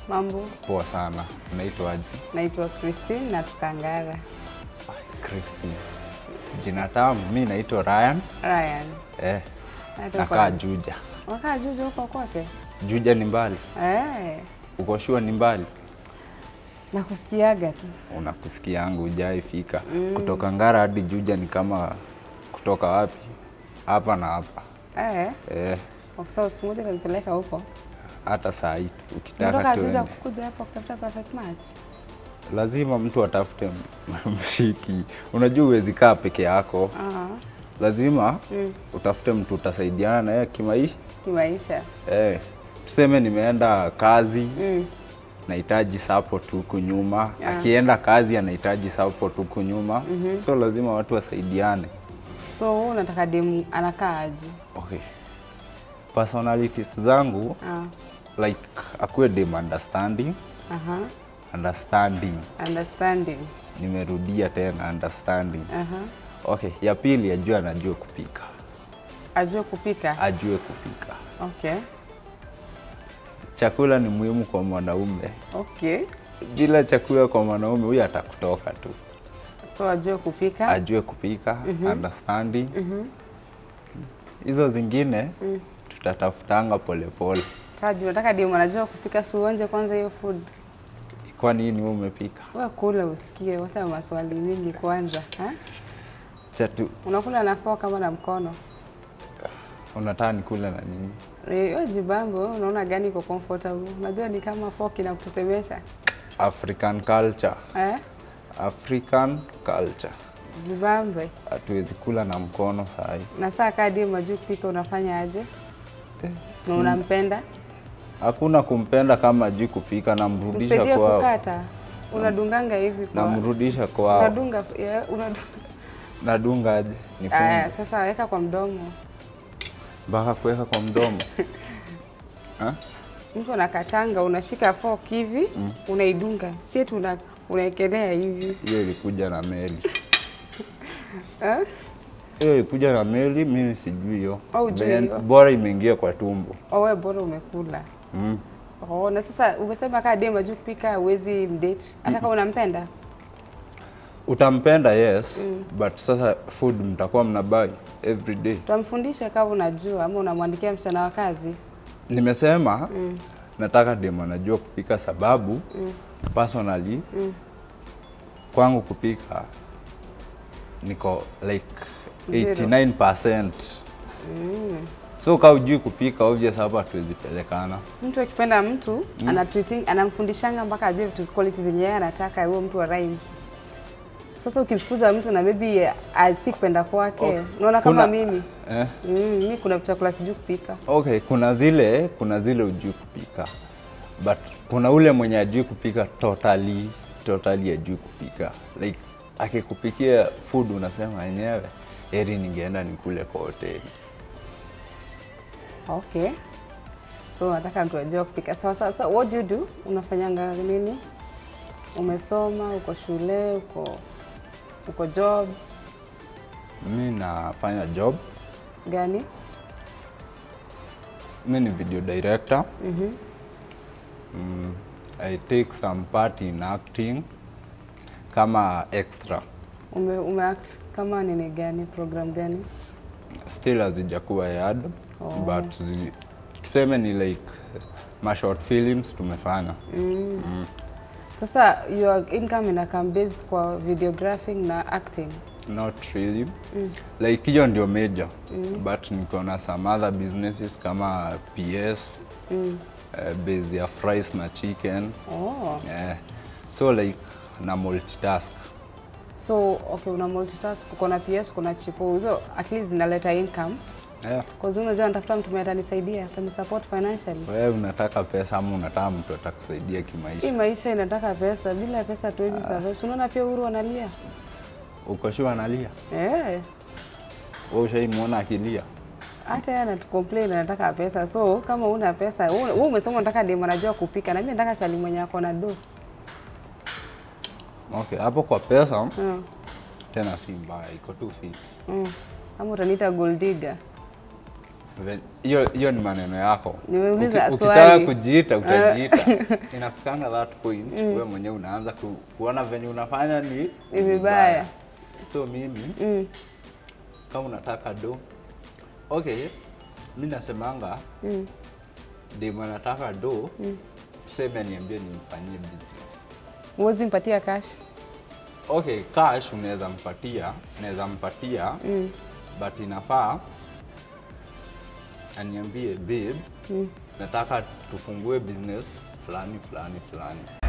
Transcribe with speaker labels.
Speaker 1: Mambo,
Speaker 2: Poa sana. Unaitwaje?
Speaker 1: naitwa Christine na Tukangara.
Speaker 2: Christine. Jina tamu. Mi naitwa Ryan.
Speaker 1: Ryan,
Speaker 2: Eh,
Speaker 1: Hata uko
Speaker 2: nakaa
Speaker 1: na-
Speaker 2: Juja.
Speaker 1: wakaa Juja huko kote?
Speaker 2: Juja ni mbali?
Speaker 1: Eh,
Speaker 2: Uko sure ni mbali?
Speaker 1: nakusikiaga tu.
Speaker 2: Unakusikia yangu hujai fika. Kutoka Ngara hadi Juja ni kama kutoka wapi? Hapa na hapa.
Speaker 1: Eh,
Speaker 2: Eh,
Speaker 1: ofisa siku moja kanipeleka huko.
Speaker 2: hata saa hii ukitaka
Speaker 1: Natoka Juja
Speaker 2: tuende.
Speaker 1: kukuja hapa kutafuta perfect match.
Speaker 2: Lazima mtu atafute m- mshiki. Unajua huwezi kaa peke yako.
Speaker 1: Ah,
Speaker 2: Lazima
Speaker 1: Mm.
Speaker 2: utafute mtu utasaidiana na yeye kimaisha.
Speaker 1: kimaisha.
Speaker 2: Eh, tuseme nimeenda kazi
Speaker 1: Mm.
Speaker 2: nahitaji support huku nyuma
Speaker 1: Yeah.
Speaker 2: akienda kazi anahitaji support huku nyuma so lazima watu wasaidiane
Speaker 1: So wewe unataka demu anakaa aje?
Speaker 2: okay. personalities zangu
Speaker 1: Ah,
Speaker 2: like akuwe dem understanding
Speaker 1: aha.
Speaker 2: understanding
Speaker 1: Understanding.
Speaker 2: nimerudia tena understanding
Speaker 1: Aha.
Speaker 2: okay ya pili ajue anajua kupika
Speaker 1: Ajue kupika.
Speaker 2: ajue kupika
Speaker 1: Okay.
Speaker 2: chakula ni muhimu kwa mwanaume
Speaker 1: Okay.
Speaker 2: bila chakula kwa mwanaume huyu atakutoka tu
Speaker 1: So ajue kupika.
Speaker 2: ajue kupika understanding hizo zingine tutatafutanga polepole
Speaker 1: Kaji, unataka demu anajua kupika, si uonje kwanza hiyo food.
Speaker 2: kwa nini wewe umepika
Speaker 1: Wewe kula usikie, wacha maswali mingi kwanza. Ha?
Speaker 2: chatu
Speaker 1: Unakula na fork kama na mkono?
Speaker 2: unataka nikule na nini
Speaker 1: Wewe jibambo, wewe unaona gani iko comfortable? Unajua ni kama fork inakutetemesha.
Speaker 2: african culture
Speaker 1: Eh?
Speaker 2: african culture
Speaker 1: Jibambe.
Speaker 2: hatuwezi kula na mkono sahi
Speaker 1: Na saa kaa demu ajue kupika unafanya aje? Na unampenda?
Speaker 2: hakuna kumpenda kama ajui kupika namrudisha
Speaker 1: Msaidie
Speaker 2: kwao
Speaker 1: kukata. Unadunganga hivi kwa.
Speaker 2: namrudisha kwao
Speaker 1: Unadunga yeah, unadunga.
Speaker 2: nadunga aje
Speaker 1: Aya,
Speaker 2: nifunge
Speaker 1: sasa weka kwa mdomo.
Speaker 2: mpaka kuweka kwa mdomo Ha?
Speaker 1: Mtu anakatanga, unashika fork hivi, unaidunga. Si eti una unaekelea hivi.
Speaker 2: hiyo ilikuja na meli
Speaker 1: Eh?
Speaker 2: hiyo ilikuja na meli mimi sijui hiyo
Speaker 1: Oh, hujui
Speaker 2: Then
Speaker 1: hiyo.
Speaker 2: bora imeingia kwa tumbo
Speaker 1: Owe bora umekula.
Speaker 2: mm.
Speaker 1: Oh, na sasa umesema kaa demu ajui kupika huwezi mdate. Hata kama unampenda.
Speaker 2: utampenda yes but sasa food mtakuwa mnabai every day
Speaker 1: Utamfundisha kama unajua ama unamwandikia msichana wa kazi.
Speaker 2: nimesema nataka demu anajua kupika sababu personally kwangu kupika niko like
Speaker 1: Zero.
Speaker 2: 89% so ka ujui kupika obvious hapa hatuwezi pelekana
Speaker 1: Mtu akipenda mtu mm. anatreating anamfundishanga mpaka ajue vitu quality zenye yeye anataka huyo mtu wa rhyme. Sasa ukimfukuza mtu na maybe asi kupenda kwake,
Speaker 2: Okay.
Speaker 1: unaona kama
Speaker 2: Kuna-
Speaker 1: mimi
Speaker 2: eh?
Speaker 1: mm, mimi kuna chakula sijui kupika.
Speaker 2: Okay, kuna zile kuna zile ujui kupika but kuna ule mwenye ajui kupika totally totally ajui kupika like akikupikia food unasema yenyewe heri ningeenda nikule kwa hoteli.
Speaker 1: Okay. So nataka mtu ajue kupika. Sawa sawa. So what do you do? Unafanyanga nini? Umesoma, uko shule, uko uko job
Speaker 2: Mi nafanya job,
Speaker 1: gani?
Speaker 2: mi ni video director. Mm, I take some part in acting kama extra.
Speaker 1: Ume, umeact kama nini gani? Program gani?
Speaker 2: Still hazijakuwa yad
Speaker 1: Oh.
Speaker 2: but zi, tuseme ni like ma short films tumefanya.
Speaker 1: Sasa your income ina come based kwa videographing na acting.
Speaker 2: Not really. Like hiyo ndio major. But niko na some other businesses kama PS,
Speaker 1: Mm.
Speaker 2: uh, base ya fries na chicken.
Speaker 1: Oh.
Speaker 2: Yeah. So like na multitask.
Speaker 1: So okay, una multitask, uko na PS, uko na chipo. Hizo at least zinaleta income.
Speaker 2: Yeah.
Speaker 1: Cause unajua natafuta mtu mwenye atanisaidia, atanisupport financially.
Speaker 2: Wewe unataka pesa ama unataka mtu atakusaidia
Speaker 1: Hii
Speaker 2: kimaisha?
Speaker 1: maisha inataka pesa, bila pesa hatuwezi survive. Si Unaona pia Uhuru analia.
Speaker 2: Uko sure analia?
Speaker 1: Eh.
Speaker 2: Wewe ushaimwona akilia?
Speaker 1: Hata yeye anatucomplain anataka pesa. So kama una pesa, wewe wewe umesema unataka demu anajua kupika na mimi nataka chali mwenye ako na do.
Speaker 2: Okay, hapo kwa pesa
Speaker 1: Mm.
Speaker 2: tena si mbaya, iko tu fit.
Speaker 1: Mm. Ama utaniita gold digger.
Speaker 2: Ve- hiyo hiyo ni maneno yako
Speaker 1: Nimeuliza
Speaker 2: Uki- ukitaka
Speaker 1: swali.
Speaker 2: kujiita utajiita inafikanga that point wewe mwenyewe unaanza ku, kuona venye unafanya ni
Speaker 1: Ni vibaya.
Speaker 2: so mimi
Speaker 1: Mm.
Speaker 2: kama unataka do okay mi nasemanga
Speaker 1: Mm.
Speaker 2: dem anataka do tuseme niambie nimfanyie business
Speaker 1: Huwezi mpatia cash.
Speaker 2: okay cash unaweza mpatia naweza mpatia
Speaker 1: Mm.
Speaker 2: but inafaa aniambie babe nataka tufungue business fulani fulani fulani